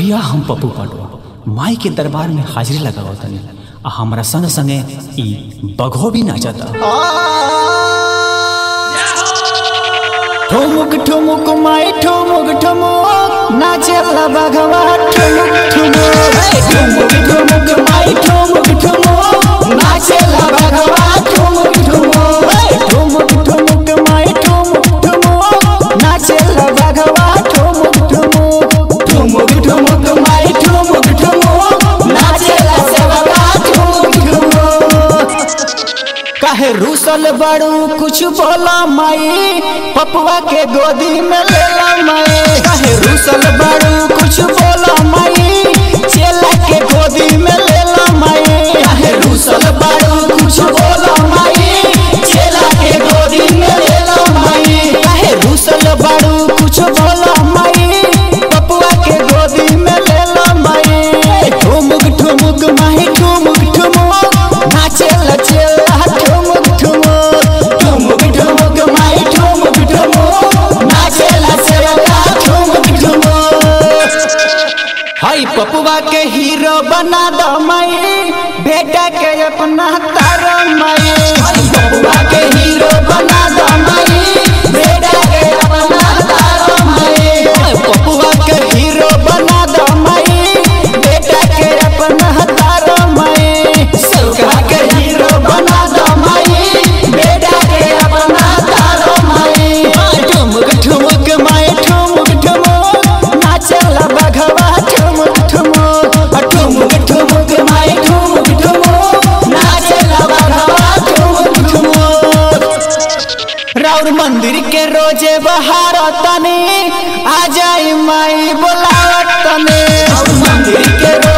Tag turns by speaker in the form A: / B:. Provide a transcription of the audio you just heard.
A: भैया हम पप्पू पांडव माई के दरबार में हाजिरी लगाओ तनी आ हमरा संग संगे ई बघो भी नाचता ठुमुक ठुमुक माई ठुमुक ठुमुक नाचेला बघवा ठुमुक ठुमुक हे ठुमुक ठुमुक माई ठुमुक ठुमुक नाचेला बघवा ठुमुक ठुमुक हे ठुमुक ठुमुक माई ठुमुक ठुमुक नाचेला बघवा ठुमुक ठुमुक ठुमुक ठुमुक माई ठुमुक ठुमुक नाचेला सेवका ठुमुक ठुमुक काहे रूसल बड़ू कुछ बोला माई पपुआ के गोदी में लेला माई काहे रूसल बड़ू कुछ बोला माई चेला के गोदी में लेला माई काहे रूसल बड़ू कुछ बोला माई चेला के गोदी में लेला माई काहे रूसल बड़ू कुछ बोला माई पपुआ के गोदी में लेला माई ठुमुक ठुमुक माई ठुमुक ठुमुक नाचेला चेला ठुमुक ठुमुक ठुमुक ठुमुक माई ठुमुक ठुमुक नाचेला चेला ठुमुक ठुमुक हाय पपुआ के हीरो बना दो माई बेटा के अपना तारा माई हाय पपुआ के हीरो बना दो माई बेटा के अपना तारा माई हाय पपुआ के हीरो बना दो माई बेटा के अपना तारा माई सबका के हीरो बना दो माई बेटा के अपना तारा माई ठुमुक ठुमुक माई ठुमुक ठुमुक नाचला बघवा ठुमुक ठुमुक ठुमुक ठुमुक माई ठुमुक ठुमुक नाचला बघवा ठुमुक ठुमुक राउर मंदिर के रोजे बहार तने आ जाई माई बोलावत तने राउर मंदिर के रोजे